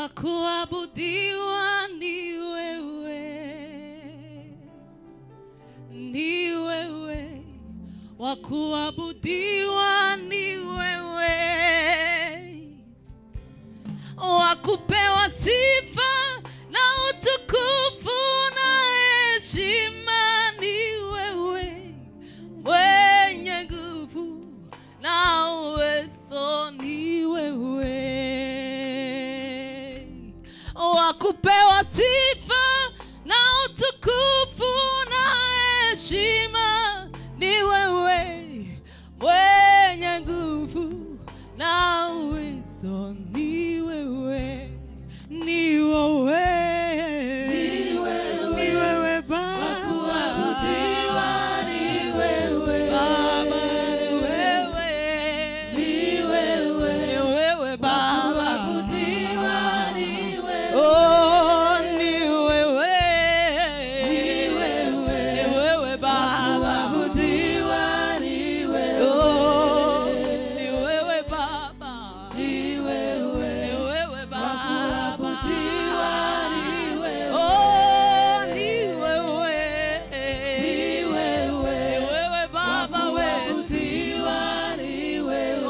wa kuabudiwa ni wewe, ni wewe, wa kuabudiwa ni wewe, wa kupewa sifa na utukufu na heshima ni wewe, mwenye nguvu na uwezo ni wewe, wa kupewa sifa na utukufu na heshima ni wewe, mwenye nguvu na uwezo ni wewe, ni wewe, Ni wewe. ni wewe Baba. Wakuabudiwa ni wewe. Baba, ni wewe. Ni wewe. Ni wewe Baba. Wakuabudiwa ni wewe. Oh, ni wewe. Ni wewe. Ni wewe Baba. Wakuabudiwa ni wewe. Oh, ni wewe Baba. Ni wewe. Ni wewe Baba. Wakuabudiwa ni wewe. Oh, ni wewe. Ni wewe. Ni wewe Baba wetu. Wakuabudiwa ni wewe.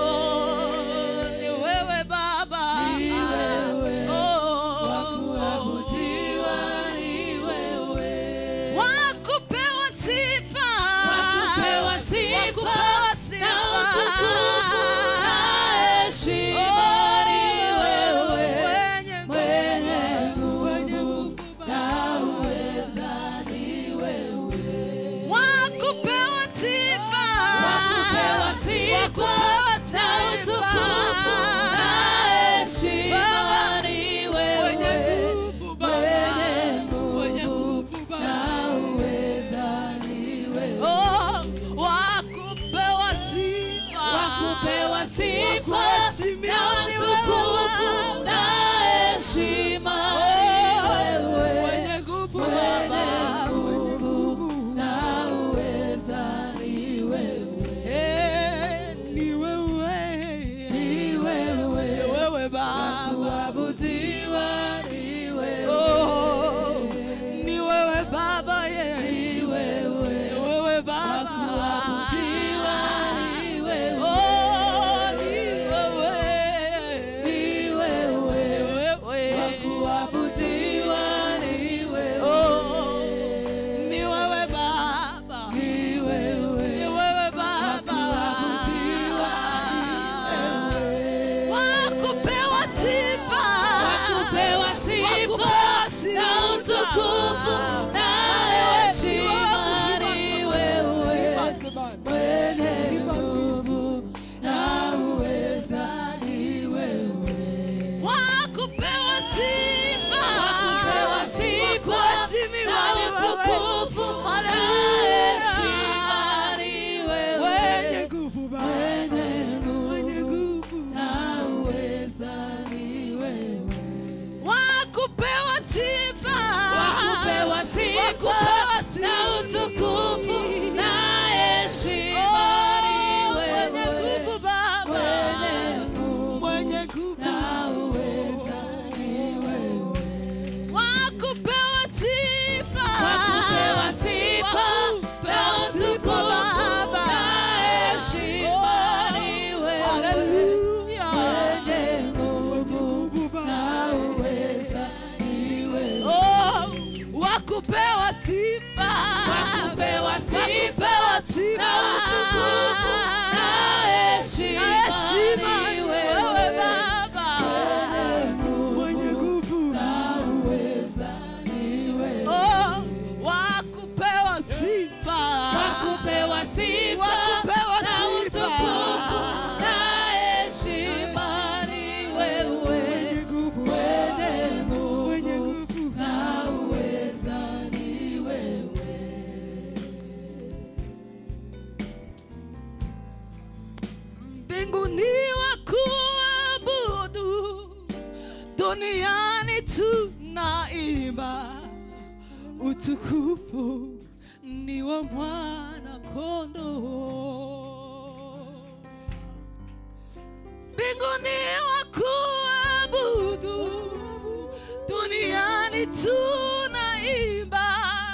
Oh, ni wewe Baba. Ni wewe. Oh, Wakuabudiwa ni wewe. wakupewa sifa. Wakupewa sifa Wakupewa sifa. na utukufu na heshima ni wewe. Mwenye Mwenye nguvu, mwenye nguvu nguvu na Baba. uweza ni wewe. Wakupewa sifa. Wakupewa sifa Wakupewa na sifa. utukufu na heshima ni Mwenye wewe. nguvu Baba. Mwenye Mwenye nguvu nguvu Baba. na uweza ni wewe. Oh, wakupewa sifa. Wakupewa sifa Wakuheshimiwa na ni utukufu wewe. na heshima ni wewe. Mwenye nguvu Mwenye Baba. Mwenye nguvu na uweza ni wewe. Eh, ni wewe. Ni wewe. Ni wewe Baba. Kuabudiwa ni wewe. Oh, ni wewe Baba Yesu. Ni wewe. Ni wewe Baba. Kuabudiwa ni wewe. Oh, ni wewe. Ni wewe. Ni wewe. Kuabudiwa ni wewe. Oh, ni wewe Baba. Ni wewe. Ni wewe Baba. Kuabudiwa ni wewe. Wakupewa sifa. Wakupewa sifa na utukufu na heshima ni wewe. Mwenye nguvu na uweza ni wewe. Wakupewa sifa. Wakupewa sifa Wakuheshimiwa na ni wewe. utukufu na heshima ni Mwenye wewe. nguvu Baba. Mwenye Mwenye nguvu nguvu. na uweza ni wewe. Wakupewa sifa. Wakupewa sifa Wakupewa sifa. na utukufu na heshima ni Mwenye wewe. nguvu Baba. Mwenye nguvu Mwenye nguvu. na uweza ni wewe. Wakupewa sifa. Wakupewa sifa na utukufu na heshima ni wewe. Hallelujah. Mwenye nguvu na uweza ni wewe. Oh, wakupewa sifa. Wakupewa sifa Wakupewa sifa. na utukufu na heshima Heshima ni ni wewe. wewe Baba. Mwenye nguvu na uweza ni wewe. Oh, wakupewa sifa. Wakupewa sifa Wakupewa na sifa. utukufu na heshima ni wewe. Mwenye nguvu na uweza ni wewe. Mbinguni wakuabudu, duniani tunaimba utukufu ni wa mwana kondoo. Mbinguni wakuabudu, duniani tunaimba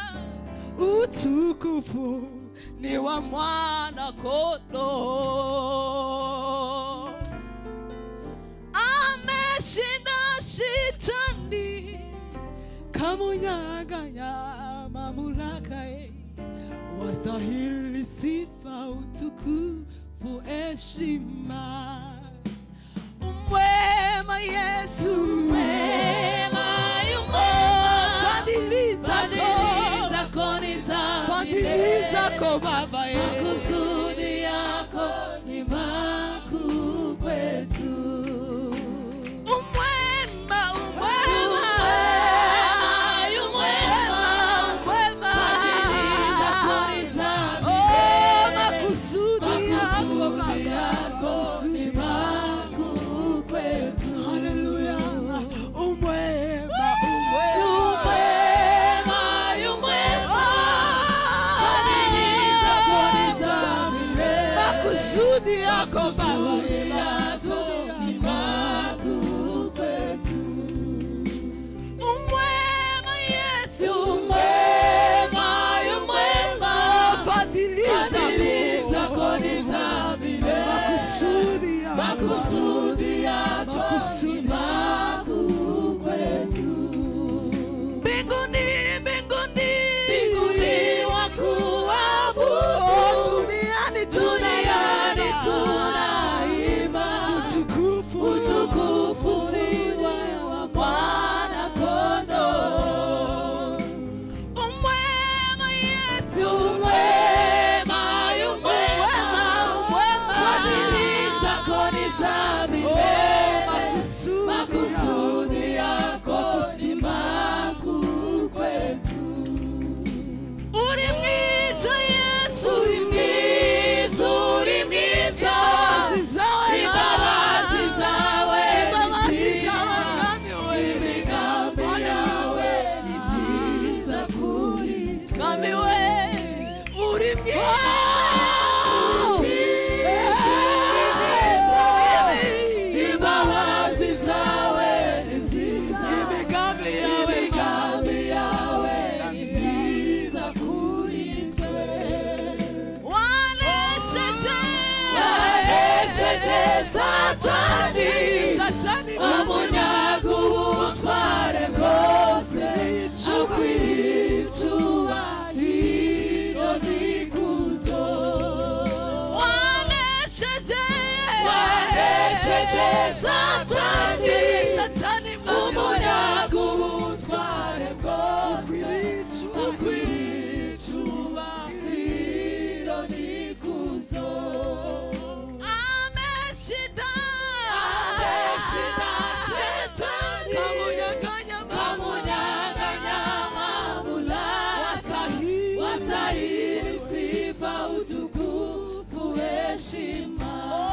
utukufu ni wa mwana kondoo ameshinda shetani kamunyaganya mamlaka ye wastahili sifa utukufu heshima mwema yesu Mwema, yu mwema. fadhili Fadhili zako zako ni za fadhili milele. zako baba ye Makusudi yako ni makuu kwetu. umwema Umwema, umwema yu mwema. umwema Fadhili zako ni za Oh, milele. makusudi yako Makusudi baba yako ni makuu kwetu. Haleluya. Umwema, Yu umwema. mwema, yu mwema. Fadhili zako ni za milele. Makusudi yako Baba. Makusudi yako ni makuu kwetu. Umwema Yesu. Yu mwema, yu mwema. Fadhili Fadhili zako. zako ni za milele. Makusudi yako. Makusudi yako Makusudi. ni makuu kwetu. Mbinguni, mbinguni. Mbinguni Oh, wakuabudu, duniani duniani tunaimba. tunaimba. Utukufu. Utukufu ni wa Bwana Kondoo. Umwema Yesu. Yu mwema, yu mwema. Umwema. Fadhili zako ni za Oh, milele. makusudi Makusudi yako ni makuu kwetu. Uri mwiza Yesu. Uri mwiza, uri mwiza. Imbabazi zawe Imbabazi zawe ni Imbabazi nziza. zawe mwami we. Imigambi yawe ni myiza kuri twe. Mwami we, uri mwiza. Imbabazi zawe ni nziza. Imigambi yawe Imigambi yawe ni myiza kuri twe. wanesheje. Wanesheje Satani, Satani umunyaga ubutware bwose, akwiriye icyubahiro n'ikuzo. wanesheje. Wanesheje Satani, Satani umunyaga ubutware bwose, akwiriye icyubahiro n'ikuzo. ameshinda. Ameshinda Shetani, Kamunyaganya kamunyang'anya mamlaka. Wastahili sifa, utukufu, heshima.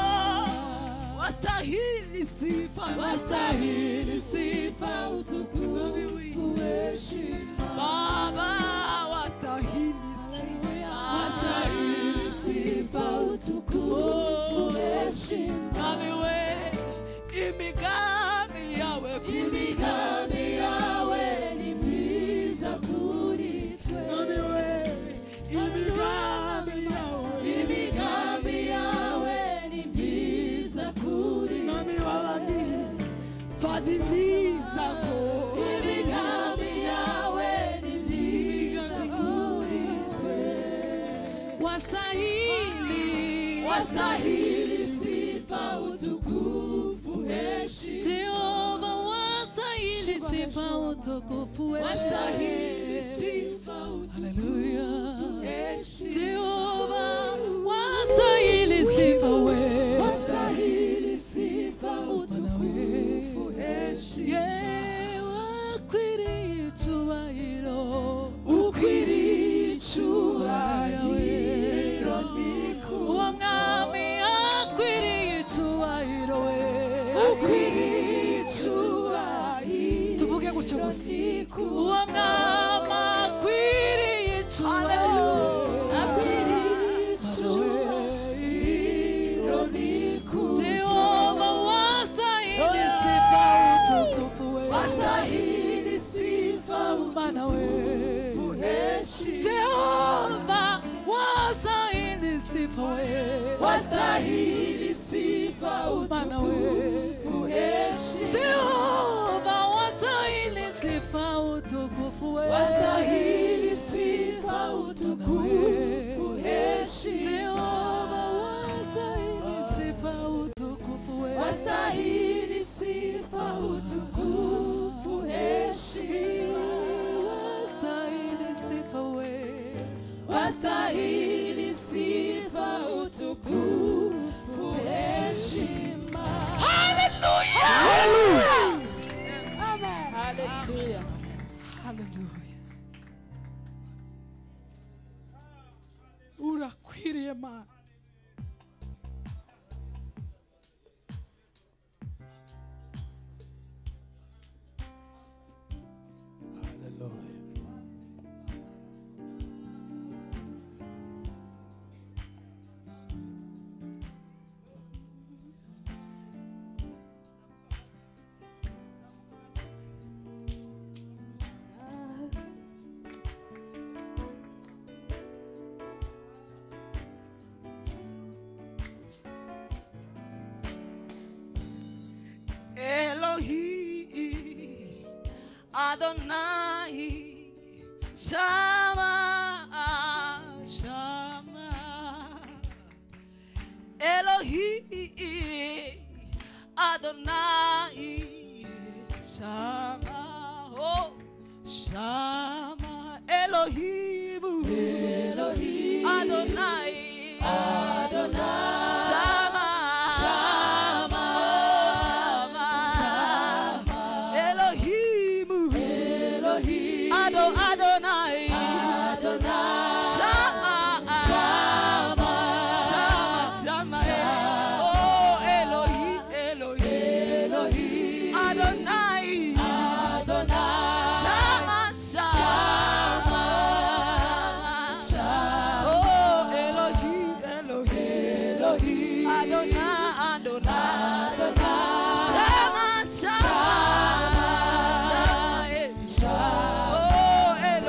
Wastahili sifa. Wastahili sifa, utukufu, heshima. Baba, wastahili Wastahili sifa, utukufu, heshima. Mwami we, imigambi yawe kuri Imigambi yawe ni myiza kuri twe. Mwami we, imigambi yawe Imigambi yawe ni myiza kuri Mwami wabami, fadhili zako Imigambi yawe ni myiza kuri twe. Wastahili, wastahili sifa, utukufu, heshima. Jehova wastahili sifa, utukufu, wastahili sifa, utukufu, heshima. Jehova wastahili sifa, we wastahili sifa, utukufu, heshima. Yeah, wakwiriye icyubahiro, ukwiriye icyubahiro uwo mwami akwiriye icyubahiro we akwiriye icyubahiro tuvuge gutyo gusa uwo mwami akwiriye icyubahiro akwiriye icyubahiro Jehova wastahili sifa utukufu we wastahili sifa Mana we utukufu, heshima. Jehova wastahili sifa we Wastahili sifa, Mana we utukufu, heshima. Jehova wastahili sifa utukufu we Wastahili sifa, utukufu, heshima. Jehova wastahili sifa utukufu we Wastahili sifa, utukufu, heshima. wastahili sifa we Wastahili sifa, utukufu, heshima. Hallelujah. haleluya urakwiriye mana Hallelujah. Elohim, Adonai, Shama, Shama. Elohim, Adonai, Shama, oh, Shama. Elohim, Elohim Adonai, Adonai Shama, Shama, oh, Shama. Elohim, Elohim Ado Adonai, Adonai Shama, Shama Shama, Shama, Shama. oh Elohim, Elohim, Elohim Adonai, Adonai Shama, Shama, Shama oh Elohim, Elohim, Elohim Adonai, Adonai, Adonai Shama, Shama, Shama, eh. Shama oh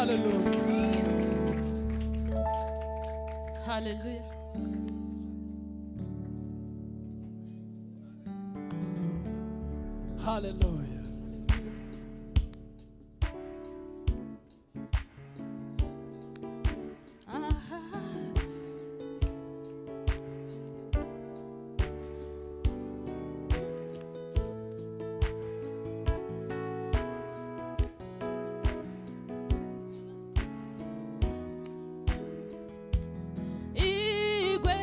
Hallelujah. Hallelujah. Hallelujah. Igwe,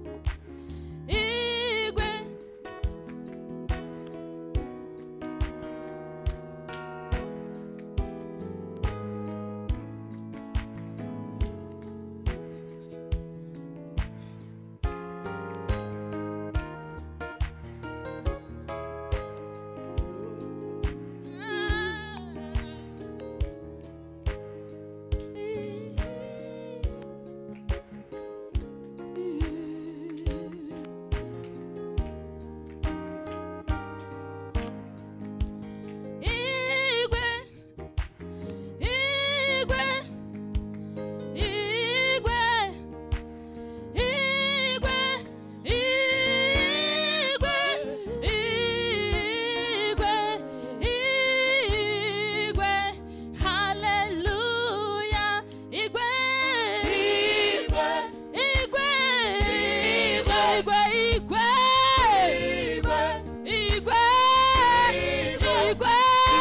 igwe, igwe, igwe, igwe, igwe, igwe, igwe, igwe, hallelujah, igwe, igwe, igwe, igwe, igwe, igwe, igwe, igwe,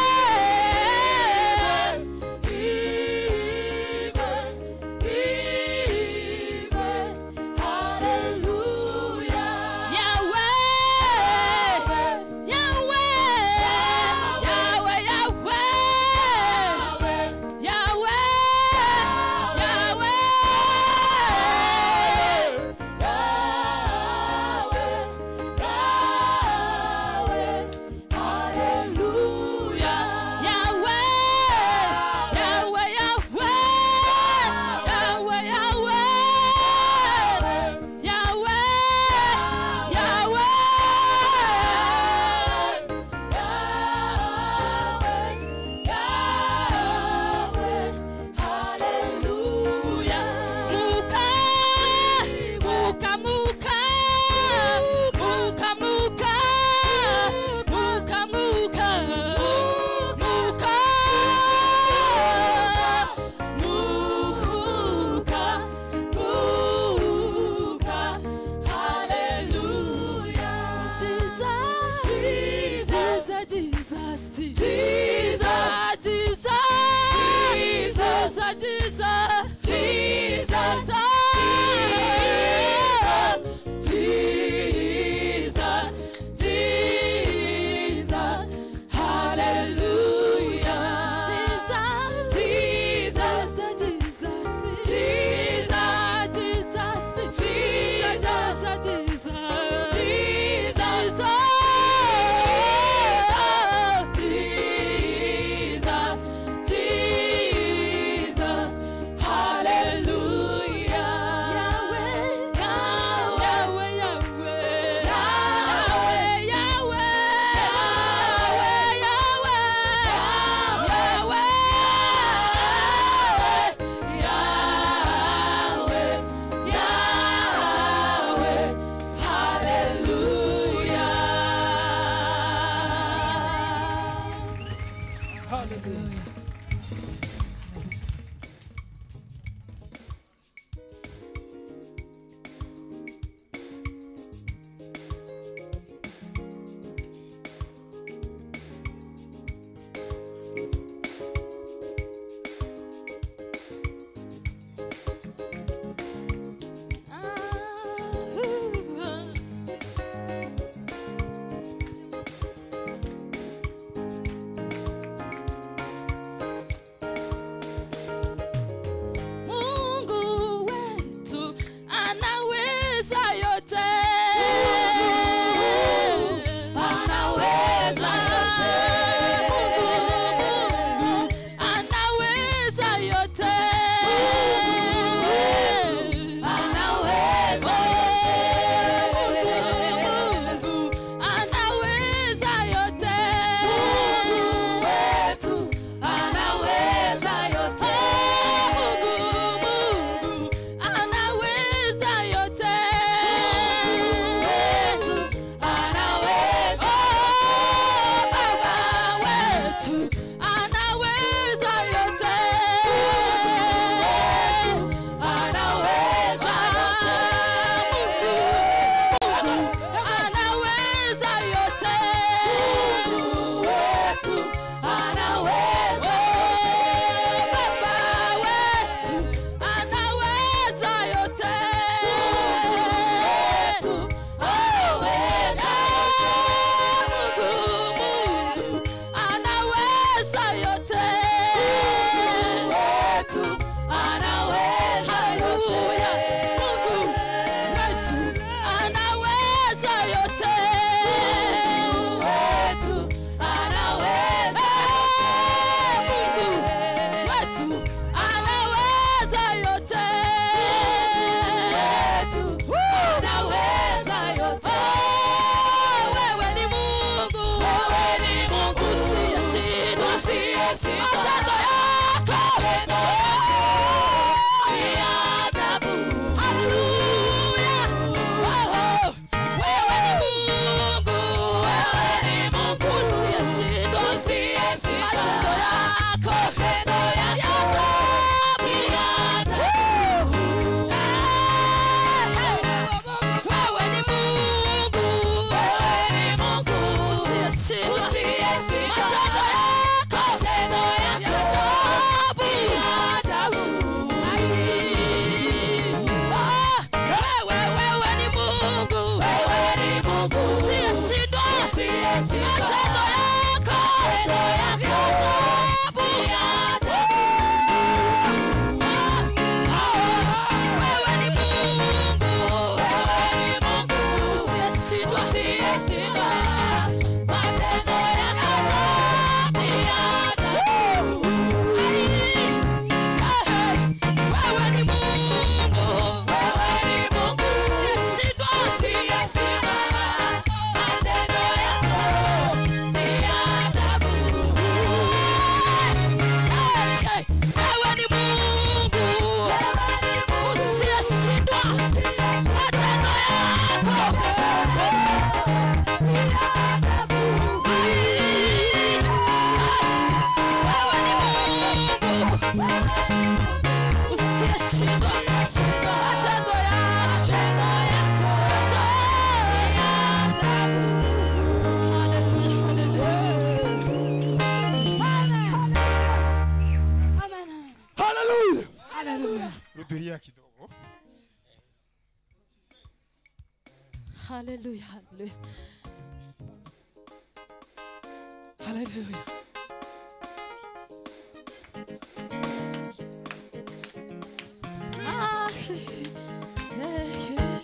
Jesus, Jesus, Jesus, Jesus, Jesus, Jesus, Jesus, Jesus, Hallelujah, Jesus, Jesus, Jesus, Jesus, Jesus, Jesus, Jesus, Jesus, Jesus, Hallelujah, Yahweh, Yahweh, Yahweh, Yahweh, Yahweh, Yahweh, Yahweh, Yahweh, Hallelujah. Hallelujah. Ah, Hallelujah, hallelujah. Hallelujah. Ah, yeah, yeah.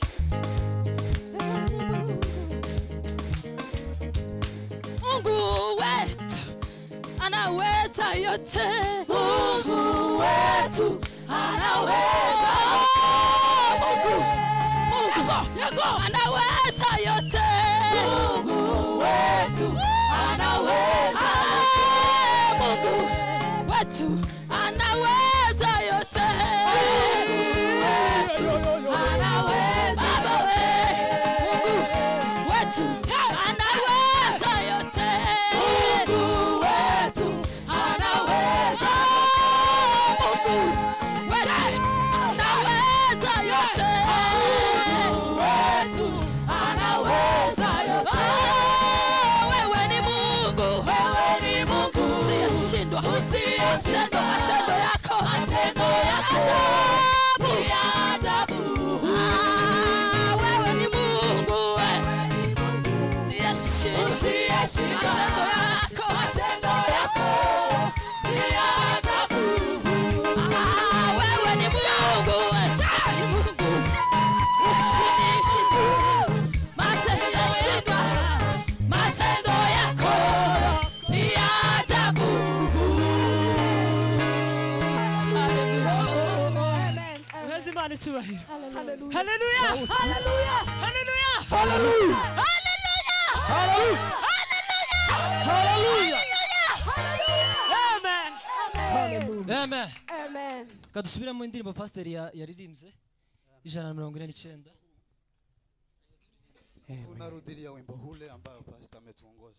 Mungu wetu anaweza yote. Mungu wetu anaweza. Mungu, Mungu anaweza yote. Mungu wetu anaweza. Mungu wetu anaweza yote. Mungu wetu anaweza. Baba we, Mungu wetu anaweza yote. Mungu wetu anaweza. Mungu wetu anaweza yote. Mungu wetu anaweza yote. Wewe ni Mungu, wewe ni Mungu usiyeshindwa, usiyeshindwa. Matendo yako, matendo yako ni ajabu. Ah, wewe ni Mungu, wewe usiyeshindwa. Matendo yako, matendo yako ni ajabu. Ah, wewe ni Mungu, wewe ni Mungu usiyeshindwa. Matendo yashindwa, matendo yako ni ajabu. Uheze Imana icyubahiro. Hallelujah. Hallelujah. Hallelujah. Hallelujah. Hallelujah. Hallelujah. Hallelujah. Amen. Amen. Amen. kadusubiremo indirimbo pasiteri ya- yaririmbye ijana na mirongo ine n'icyenda Unarudilia wimbo ule ambao pastor ametuongoza.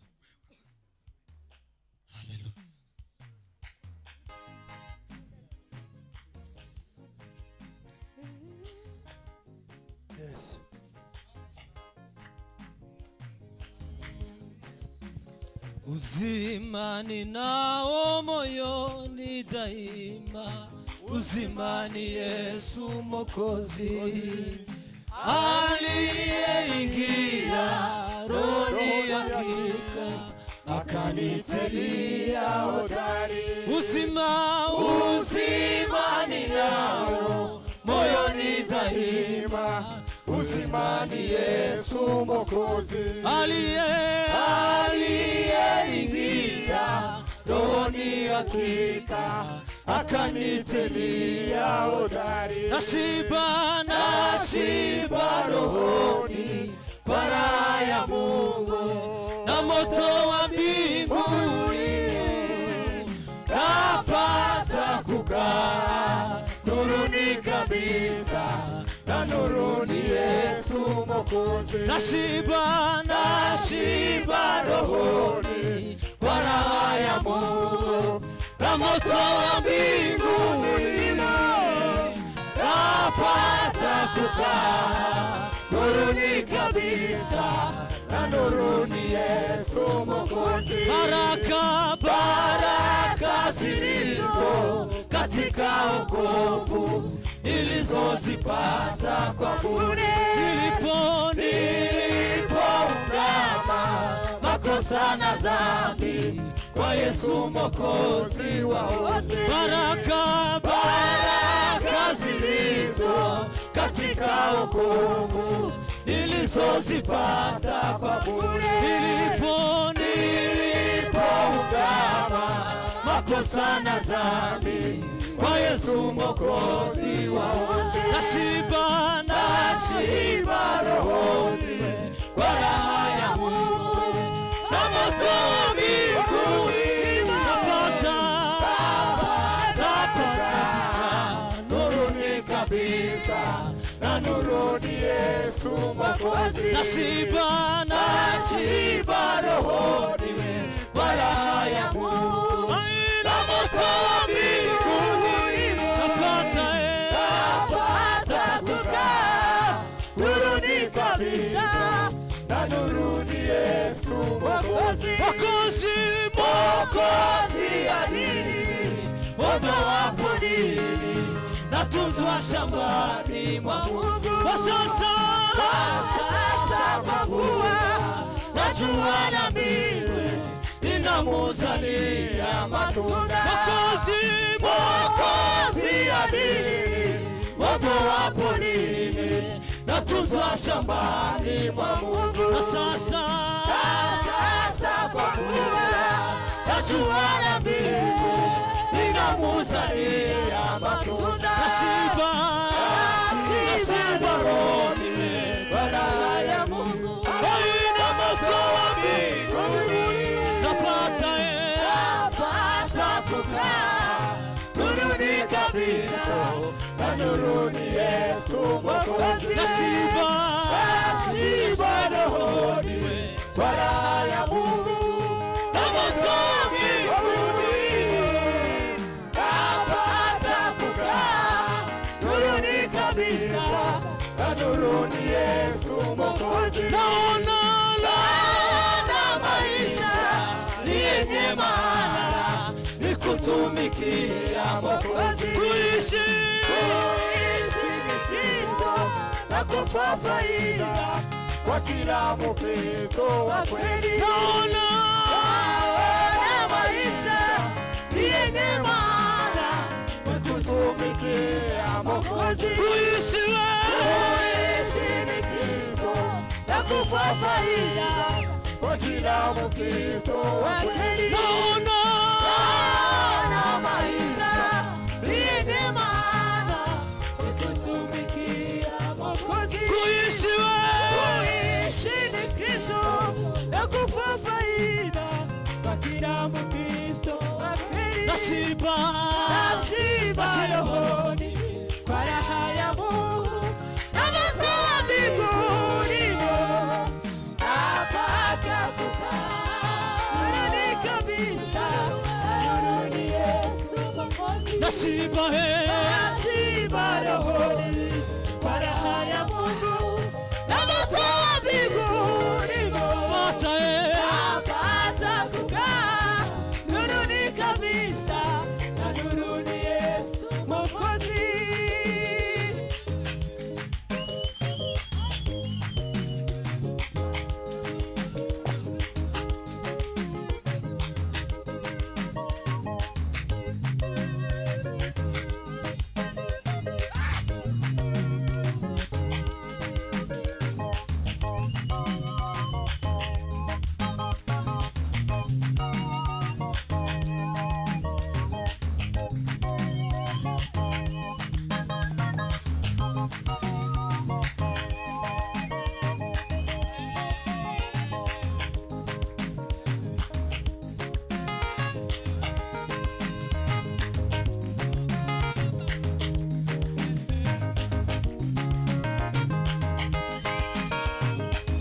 Yes. uzima ninao moyoni daima uzima ni yesu mokozi aliyeingia roni hakika akanitelia hodari uzima uzima ninao moyoni daima uzima ni yesu mokozi aliye aliyeingia rohoni hakika akanitelia hodari nashiba nashiba rohoni kwa raha ya Mungu na moto wa mbinguni napata kukaa nuruni kabisa na nuruni Yesu Mwokozi nashiba nashiba rohoni kwa raha ya Mungu na moto wa mbinguni napata kukaa nuruni kabisa na nuruni Yesu Mwokozi. Baraka baraka zilizo katika wokovu nilizozipata kwa bure nilipo nilipoungama makosa na dhambi kwa Yesu Mwokozi wa wote. Baraka baraka zilizo katika wokovu nilizozipata kwa bure nilipo nilipoungama makosa na dhambi kwa Yesu Mwokozi wa wote. Nashiba nashiba rohoni kwa raha ya Mungu na moto wa mbinguni napata napata nuruni kabisa na nuruni Yesu Mwokozi. Nashiba nashiba rohoni kwa raha ya Mungu na moto wa mbinguni napata eh, napata kukaa nuruni kabisa na nuruni Yesu Mwokozi. Mwokozi Mwokozi adili moto wa podini natunzwa shambani mwa Mungu kwa sasa kwa sasa kwa kuwa najua na mimi ninamuzalia matunda Mwokozi, Mwokozi adili moto wapo nini natunzwa shambani mwa Mungu na sasa sasa kwa kuwa najua na mimi ninamuzalia matunda nashiba Nashiba rohoni baraka ya Mungu haina moto wa mbinguni napata eh. napata kukaa nuruni kabisa na nuruni Yesu Mwokozi nashiba Nashiba rohoni baraka ya Mungu na moto wa mbinguni napata kukaa nuruni kabisa na nuruni Yesu Mwokozi naona na maisha ni yenye maana ni kutumikia Mwokozi kuishi kuishi ni Kristo na kufa faida kwa kila Mkristo wa kweli. naona Naona maisha ni yenye maana ni kutumikia Mwokozi kuishi wewe kuishi ni Kristo na kufa faida kwa kila Mkristo wa kweli. naona Naona maisha ni yenye maana ni kutumikia Mwokozi. kuishi wewe Kuishi ni Kristo na kufa faida kwa kila Mkristo wa kweli. nashiba Nashiba rohoni kwa raha ya Mungu na moto wa mbinguni napata kukaa nuruni kabisa na nuruni Yesu Mwokozi. nashiba he